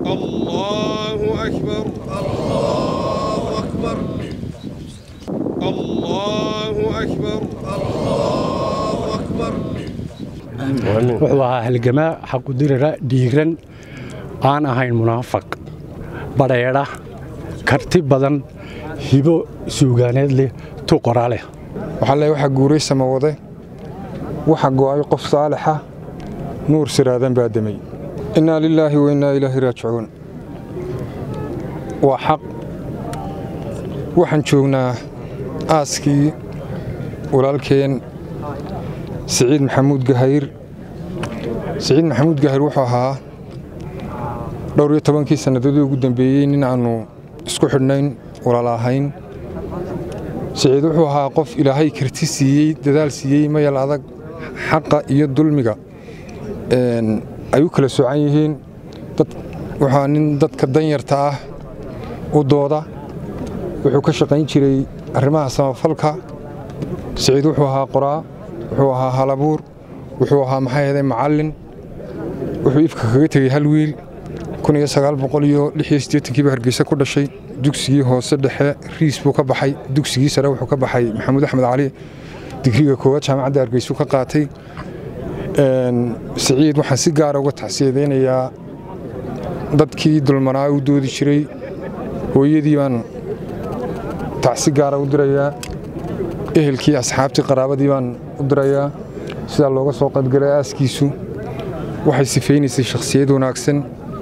الله أكبر الله أكبر الله أكبر الله أكبر wuxuu ahaa halgamaa xaqudirira dhiiran aan ahayn munaafaq badheedha karti badan hibo suugaaneed leh tu qoraa leh waxaa le waxaa guuray samawade waxa go'ay qof saalixa nuur siraadan baa demay innaa lilaahi wa innaa ilaahi raajicuun waa xaq waxaan joognaa aaskii walaalkeen siciid maxamuud gahayr siciid maxamuud gahayr wuxuu ahaa dhowr iyo tobankii sannadoodii ugu dambeeyey nin aannu isku xidhnayn walaal ahayn siciid wuxuu ahaa qof ilaahay karti siiyey dadaal siiyey mayal adag xaqa iyo dulmiga ay u kala socan yihiin wuxuu nin dadka danyarta ah u dooda wuxuu ka shaqayn jiray arrimaha samafalka siciid wuxuu ahaa qoraa wuxuu ahaa halabuur wuxuu ahaa maxaa yeelay macallin wuxuu ifka kaga tegey hal wiil kiiba hargeysa ku dhashay dugsigii hoose dhexe riis buu ka baxay dugsigii sare wuxuu ka baxay maxamuud axmed cali digriga koowaad jaamacadda hargeysu ka qaatay siciid waxaan si gaara uga tacsiyadaynayaa dadkii dulmanaa u doodi jiray hooyadii baan tacsi gaara u dirayaa ehelkii asxaabtii qaraabadii baan u dirayaa sidaa looga soo qaybgalay aaskiisu waxay sifaynaysay shakhsiyad wanaagsan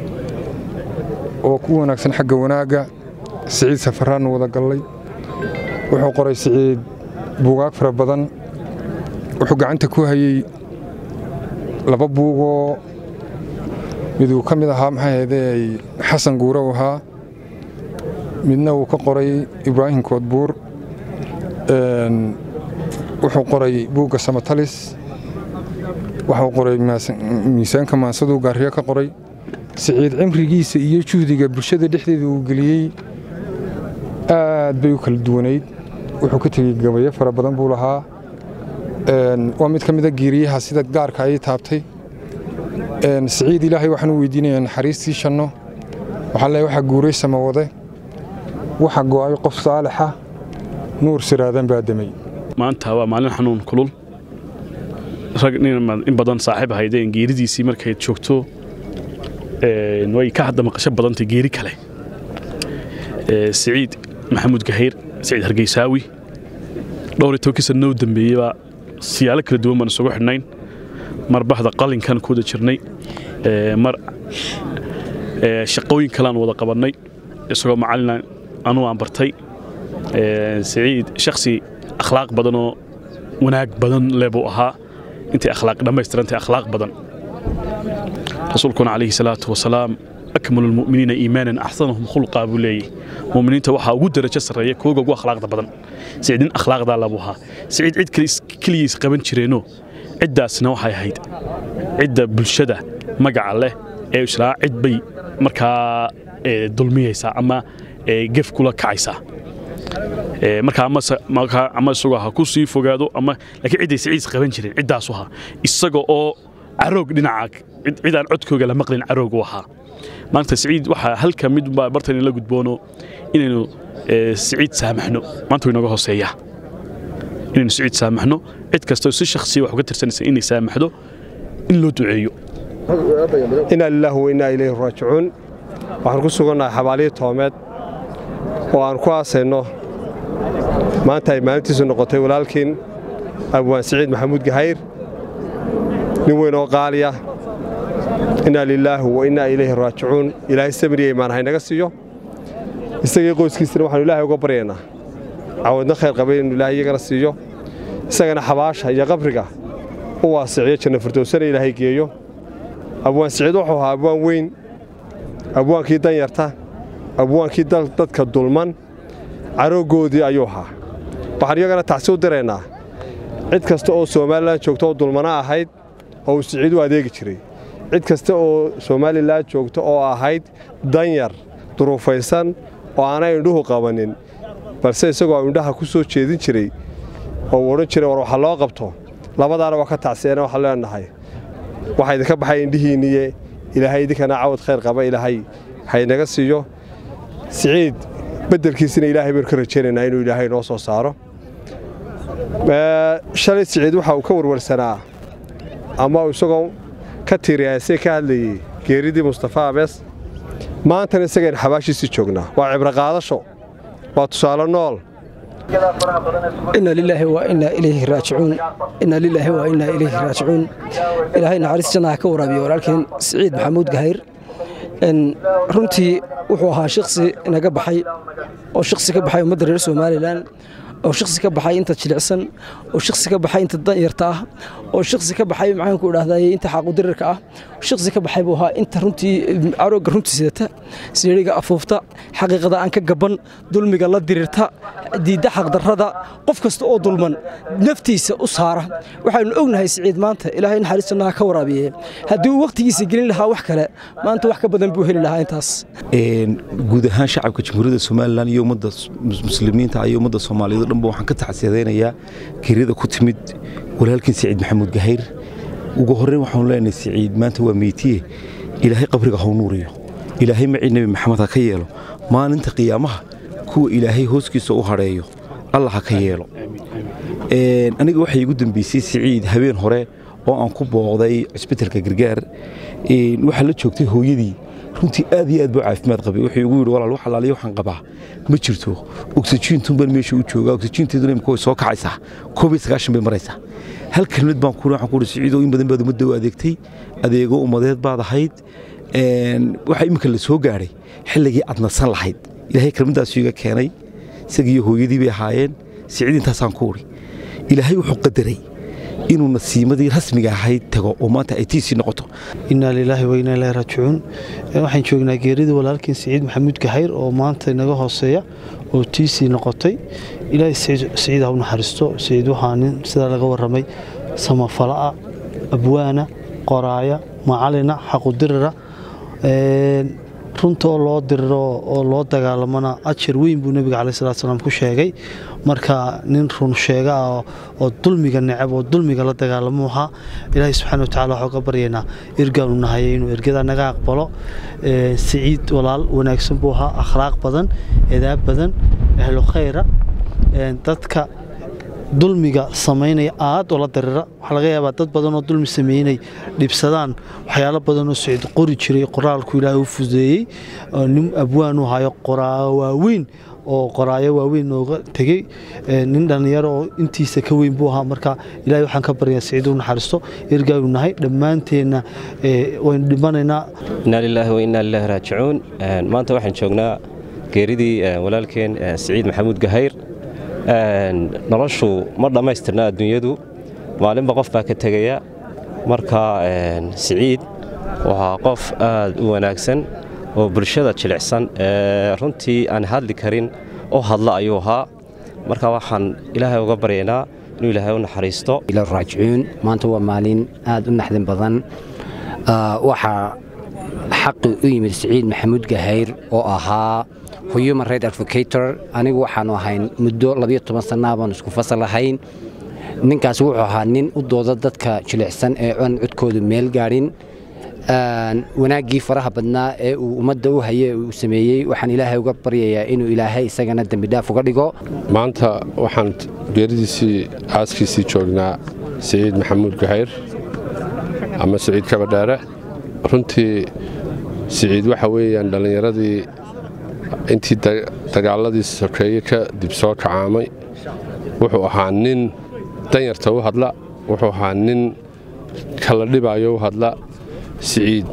oo ku wanaagsan xagga wanaagga siciid safaraannu wada gallay wuxuu qoray siciid buugaag fara badan wuxuu gacanta ku hayey laba buugoo miduu ka mid ahaa maxaa heedey xasan guure u ahaa midna uu ka qoray ibraahim koodbuur wuxuu qoray buugga samatalis waxuu qoray miisaanka maansaduu gaariyo ka qoray siciid cimrigiisa iyo juhdiga bulshada dhexdeeda uu geliyey aad bay u kala duwanayd wuxuu ka tegey gabayo fara badan buu lahaa waa mid ka mida geeriyaha sida gaarka ayay taabtay siciid ilaahay waxaan u weydiinayaa naxariistii shanno waxaa le waxaa guuray samawade waxa go'ay qof saalixa nuur siraadan baa demay maanta waa maalin xanuun kulul rag in badan saaxiib ahaydeen geeridiisii markay joogto way ka hadda maqasho badantay geeri kale siciid maxamuud gahayr siciid hargeysaawi dhowr iyo tobankii sanno u dambeeyey siyaalo kala duwan baan isugu xidhnayn mar bahda qalinkan ku wada jirnay mar shaqooyin kaleaan wada qabannay isagoo macallina anuu aan bartay siciid shakhsi akhlaaq badanoo wanaag badan leh buu ahaa intay akhlaaq dhammaystirantay akhlaaq badan rasuulkuna calayhi salaatu wasalaam akmalu lmu'miniina iimaanan axsanahum khulqaa buu leeyahy mu'miniinta waxaa ugu darajo sarreeya kuwaga ugu akhlaaqda badan siciid nin akhlaaqdaa labuu ahaa siciid cid keligiis qaban jireenoo ciddaasna waxay ahayd cidda bulshada magaca leh ee islaa cid bay markaa dulmiyaysaa ama gef kula kacaysaa markaa ama isagoo ha ku sii fogaado ama laakiin cidday siciid qaban jireen ciddaasu ahaa isaga oo caroog dhinaca cid aan codkooga la maqlin caroog u ahaa maanta siciid waxaa halka mid baa bartan la gudboono inaynu siciid saamaxno maanta way nooga hooseeyaa inaynu siciid saamaxno cid kastoo si shakhsiya wax uga tirsanaysa inay saamaxdo in loo duceeyo inaa lilaahi wa innaa ilayhi raajicuun waxaan ku sugannahay xabaalihii toomeed oo aan ku aasayno maanta ay maalintiisu noqotay walaalkiin abwaan siciid maxamuud gahayr nin weyn oo qaaliya innaa lilaahi wa innaa ilayhi raajicuun ilaahay samiriya imaan haynaga siiyo isagii qoyskiisana waxaanu ilaahay uga baryaynaa cawadna khayr qabay inuu ilaahay iyagana siiyo isagana xabaasha iyo qabriga u waasiciyo janna firdowsana ilaahay geeyo abwaan siciid wuxuu ahaa abwaan weyn abwaankii danyarta abwaankii dadka dulman carooggoodii ayuu ahaa waxaan iyagana tacsi u diraynaa cid kasta oo somalilan joogto oo dulmana ahayd oo uu siciid u adeegi jiray cid kasta oo somalilan joogto oo ahayd danyar duruufaysan oo aanay indhuhu qabanin balse isagoo indhaha ku soo jeedin jiray oo uu odhan jiray war waxa loo qabto labadaana waa ka tacsiyeena waxaan leenahay waxaa idinka baxay indhihiinniye ilaahay idinkana cawad khayr qaba ilaahay haynaga siiyo siciid beddelkiisina ilaahay baynu ka rajaynaynaa inuu ilaahay noo soo saaro shalay siciid waxa uu ka warwarsanaa ama uu isagoo ka tiiriyaasay ka hadlayey geeridii mustafa abees maantana isagaynu xabaashiisii joognaa waa cibro qaadasho waa tusaale nool ina lilaahi wa inaa ilayhi raajicuun ina lilaahi wa inaa ilayhi raajicuun ilaahay naxariis jannaha ka waraabiyo walaalkeen siciid maxamuud gahayr runtii wuxuu ahaa shaqsi inaga baxay oo shaqsi ka baxay ummadda reer somalilan oo shaqsi ka baxay inta jilicsan oo shaqsi ka baxay inta danyarta ah oo shaqsi ka baxay maxaanku idhahday inta xaaqudirirka ah shaqsi ka baxay buu ahaa inta runtii carooga runtii sidata siiriga afuufta xaqiiqada aan ka gaban dulmiga la dirirta diidda xaqdarrada qof kasta oo dulman naftiisa u saara waxaanu ognahay siciid maanta ilaahay naxariis jannaha ka waraabiye haddii uu wakhtigiisa gelin lahaa wax kale maanta wax ka badan buu heli lahaa intaas guud ahaan shacabka jamhuuriyadda somalilan iyo ummadda muslimiinta iyo ummadda soomaaliyeed o dhanba waxaan ka taxsiyadaynayaa geerida ku timid walaalkiin siciid maxamuud gahayr ugu horreyn waxaanu leenahay siciid maanta waa meytiye ilaahay qabriga hau nuuriyo ilaahay macii nebi maxamed ha ka yeelo maalinta qiyaamaha kuwa ilaahay hooskiisa u hadheeyo allah ha ka yeelo aniga waxay igu dambeysay siciid habeen hore oo aan ku booqday cusbitalka gargaar waxaa la joogtay hooyadii runtii aad iyo aad buu caafimaad qabay wuxuu igu yidhi walaal wax alaaliya waxaan qabaa ma jirto oksijiintunban meesha u joogaa oksijiinteeduna imika way soo kacaysaa koob iyo sagaashan bay maraysaa hal kelmad baan ku waxaan ku yidhi siciidoo in badan baad ummadda u adeegtay adeego ummadeed baad ahayd waxaa iminka la soo gaadhay xilligii aad nasan lahayd ilaahay kelmaddaasu iga keenay isagiiyo hooyadii bay ahaayeen siciid intaasaan ku udhi ilaahay wuxuu qadaray inuu nasiimadii rasmiga ahayd tago oo maanta ay tiisii noqoto inaa lilaahi wa inaa ilaahi raajicuun waxaan joognaa geeridii walaalkiin siciid maxamuud gahayr oo maanta inaga hooseeya oo tiisii noqotay ilaahay siciid ha u naxariisto siciid waxaa nin sidaa laga warramay samafala'a abwaana qoraaya macalina xaqudirira runta oo loo diriro oo loo dagaalamana ajar weyn buu nebiga calayi salatu salaam ku sheegay marka nin run sheega ah oo dulmiga necab oo dulmiga la dagaalamo ahaa ilaahay subxaana watacaala waxuu ka baryaynaa ergaanu nahayay inuu ergada naga aqbalo siciid walaal wanaagsan buu ahaa akhlaaq badan edaab badan ahlu khayra dadka dulmiga samaynaya aad oo la darira waxaa laga yaabaa dad badan oo dulmi sameynay dhibsadaan waxyaalo badanoo siciid qori jiray qoraalku ilaahay u fudeeyey nin abwaan u hayo qoraayo waaweyn oo qoraayo waaweyn nooga tegey nin dhallinyaro oo intiisa ka weyn buu ahaa marka ilahay waxaan ka baryaa siciid u naxariisto ergaaynu nahay dhammaanteenna waynu dhimanaynaa inaa lilaahi wa inaa lilaahi raajicuun maanta waxaan joognaa geeridii walaalkeen siciid maxamuud gahayr noloshu ma dhammaystirna adduunyadu maalinba qof baa ka tegaya marka siciid waxaa qof aad u wanaagsan oo bulshada jilicsan ee runtii aan hadli karin oo hadla ayuu ahaa marka waxaan ilaahay uga baryaynaa inuu ilaahay u naxariisto raajicuun maanta waa maalin aad u naxdin badan waxaa xaqi u yimid siciid maxamuud gahayr oo ahaa human right advocator anigu waxaanu ahayn muddo labiyo toban sannaa baan isku fasal ahayn ninkaas wuxuu ahaa nin u dooda dadka jilicsan ee aan codkoodu meel gaadhin wanaaggii faraha badnaa ee uu ummadda u haye uu sameeyey waxaan ilaahay uga baryayaa inuu ilaahay isagana dembidhaaf uga dhigo maanta waxaan geeridiisii aaskiisii joognaa siciid maxamuud gahayr ama siciid kabadheere runtii siciid waxa weeyaan dhallinyaradii intii dagaaladii sokeeye ka dib soo kacaamay wuxuu ahaa nin danyarta u hadla wuxuu ahaa nin kala dhibaayo u hadla siciid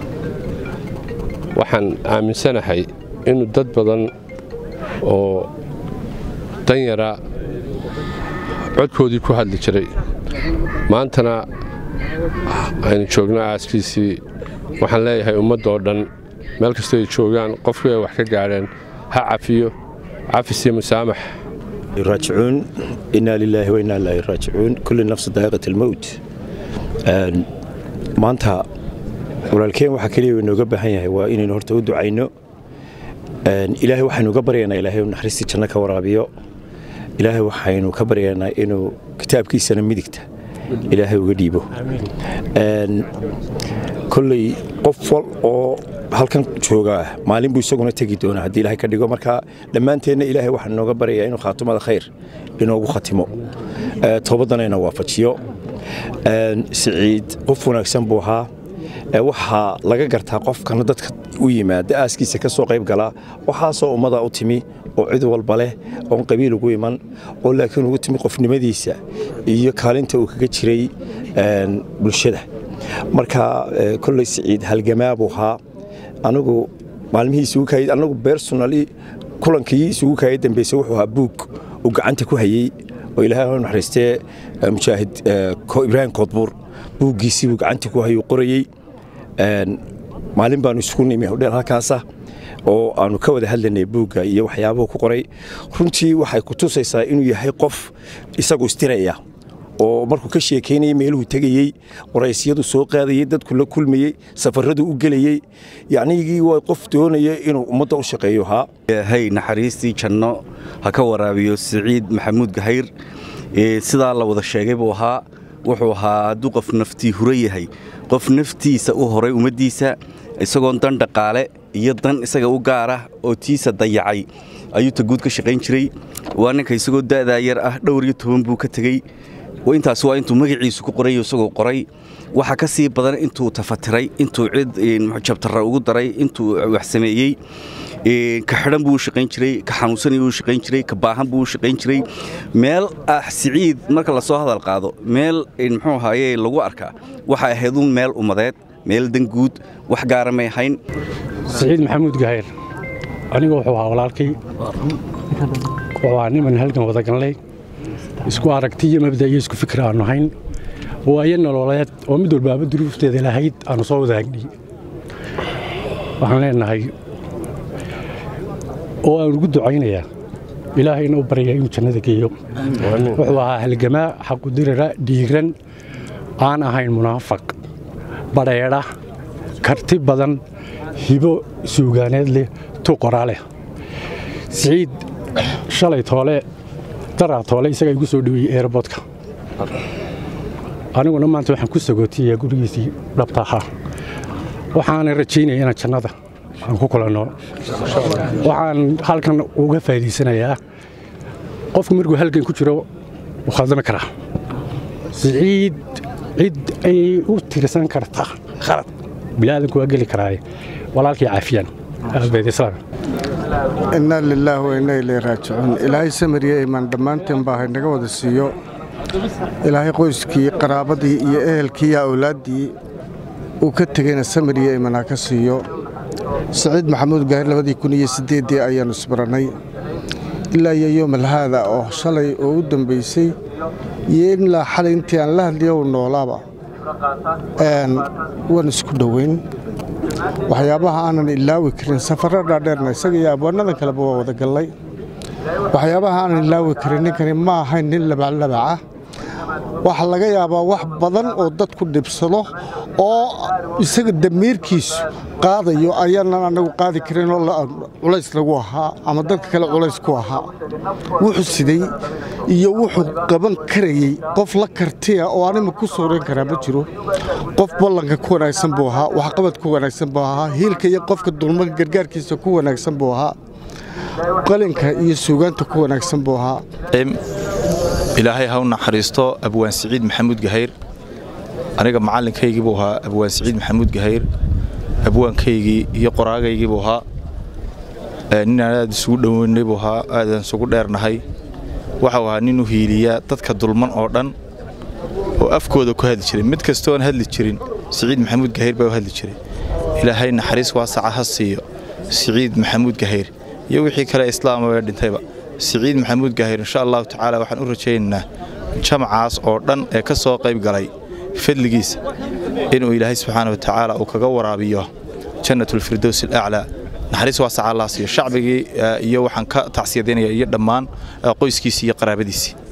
waxaan aaminsanahay inuu dad badan oo danyara codkoodii ku hadli jiray maantana aynu joogno aaskiisii waxaan leeyahay ummaddaoo dhan meel kastoo ay joogaan qofkii ay wax ka gaadheen ha cafiyo cafis iyo musaamax raajicuun inaa lilaahi wa inaa ilaahi raajicuun kulli nafsi daa'iqat almowt maanta walaalkeen waxaa keliya inooga baahan yahay waa inaynu horta u ducayno ilaahay waxaynu uga baryaynaa ilaahay uu naxariistii janno ka waraabiyo ilaahay waxaynu ka baryaynaa inuu kitaabkiisana midigta ilaahay uga dhiibo kolley qof wal oo halkan joogaa maalin buu isaguna tegi doonaa haddii ilaahay ka dhigo marka dhammaanteenna ilaahay waxaan nooga baryayaa inuu khaatumada khayr inoogu khatimo toobadana ina waafajiyo siciid qof wanaagsan buu ahaa waxaa laga gartaa qofkana dadka u yimaada aaskiisa ka soo qayb galaa waxaasoo ummada u timi oo cid walba leh oon qabiil ugu iman oo laakiin ugu timi qofnimadiisa iyo kaalinta uu kaga jiray bulshada marka kolley siciid halgamaa buu ahaa anigu maalmihii isugu kaayay anagu bersonali kulankii isugu kaayay dambayse wuxuu ahaa buug uu gacanta ku hayey oo ilaahay u naxariistee mujaahid ibraahim koodbuur buuggiisii buu gacanta ku hayuu qorayey maalin baanu isugu nimi hodheel halkaasa oo aanu ka wada hadlanay buugga iyo waxyaabuhu ku qoray runtii waxay ku tusaysaa inuu yahay qof isagu istiraya oo markuu ka sheekaynayay meeluhu tegayey waraysyadu soo qaadayey dadku la kulmayey safaradu u gelayey yacnigii waa qof doonaya inuu ummadda u shaqeeyo haa hay naxariistii janno ha ka waraabiyo siciid maxamuud gahayr sidaa la wada sheegay buu ahaa wuxuu ahaa hadduu qof naftii hura yahay qof naftiisa u horay ummaddiisa isagoon dan dhaqaale iyo dan isaga u gaar ah oo tiisa dayacay ayuu taguud ka shaqayn jiray waa ninka isagoo da'daa yar ah dhowr iyo toban buu ka tegey intaas waa intuu magaciisu ku qoray isagoo qoray waxa ka sii badan intuu tafatiray intuu cid jabtarra ugu daray intuu wax sameeyey ka xidhan buu u shaqayn jiray ka xanuunsanay buu u shaqayn jiray ka baahan buu u shaqayn jiray meel ah siciid marka lasoo hadal qaado meel muxuu ahaaye lagu arkaa waxay ahayd un meel ummadeed meel danguud wax gaara may ahayn siciid maxamuud gahayr aniga wuxuu ahaa walaalkay wuxuu ahaa niman halgan wadaganley isku aragti iyo mabda iyo isku fikir aanu hayn waayo nololeed oo mid walbaaba duruufteeda lahayd aanu soo wadaagnay waxaan leenahay oo aan ugu ducaynayaa ilaahayna u baryaa inuu jannada geeyo wuxuu ahaa halgamaa xaqudirira dhiiran aan ahayn munaafaq badheedha karti badan hibo suugaaneed leh tu qoraa leh siciid shalay toole daraa toole isagaa igu soo dhoweeyey eerboodka aniguna maanta waxaan ku sagootiyayaa gurigiisii dhabta ahaa waxaana rajaynaya inaan jannada aan ku kulanno waxaan halkan uga faa'iidaysanayaa qofku markuu halgan ku jiro wuu khaldami karaa siciid cid ay u tirsan karta khalad bilaadanku waa geli karaaye walaalkii caafiyaan aabeedislaam innaa lilaahi wa innaa ilay raajicuun ilaahay samariya imaan dhammaanteen baa haynaga wada siiyo ilaahay qoyskii qaraabadii iyo ehelkii iyo awlaaddii uu ka tegeyna samariya imanaa ka siiyo saciid maxamuud gaahir labadii kun iyo siddeeddii ayaannu isbarannay ilaa iyo yoomal haada oo shalay oo u dambaysay iyo ilaa xalay intii aan la hadliyo uu noolaaba waan isku dhoweyn waxyaabaha aanan ilaawi karin safarro dhaadheerna isaga iyo abwaanadan kaleba waa wada gallay waxyaabaha aanan ilaawi karin ninkani ma ahayn nin labaclabaca waxaa laga yaabaa wax badan oo dadku dhibsado oo isaga damiirkiisu qaadayo ayaanan anagu qaadi karin oo culays lagu ahaa ama dadka kale culays ku ahaa wuxuu siday iyo wuxuu qaban karayey qof la kartiya oo anima ku sooran karaa ma jiro qof ballanka ku wanaagsan buu ahaa waxqabad ku wanaagsan buu ahaa hiilka iyo qofka dulmada gargaarkiisa ku wanaagsan buu ahaa qalinka iyo suugaanta ku wanaagsan buu ahaa ilaahay ha u naxariisto abwaan siciid maxamuud gahayr aniga macallinkaygii buu ahaa abwaan siciid maxamuud gahayr abwaankaygii iyo qoraagaygii buu ahaa ninaan aad isugu dhoweynay buu ahaa aadaan isugu dheernahay waxau ahaa nin u hiiliyaa dadka dulman oo dhan oo afkooda ku hadli jiray mid kastoo aan hadli jirin siciid maxamuud gahayr baa u hadli jiray ilaahay naxariis waasaca ha siiyo siciid maxamuud gahayr iyo wixii kale islaama ee dhintayba siciid maxamuud gaahir insha allahu tacaala waxaan u rajaynaynaa jamacaas oo dhan ee ka soo qayb galay fadligiisa inuu ilaahay subxaana wa tacaala uu kaga waraabiyo jannatulfirdows alaclaa naxariis waasaca allah siiyo shacbigii iyo waxaan ka tacsiyadaynaya iyo dhammaan qoyskiisii iyo qaraabadiisii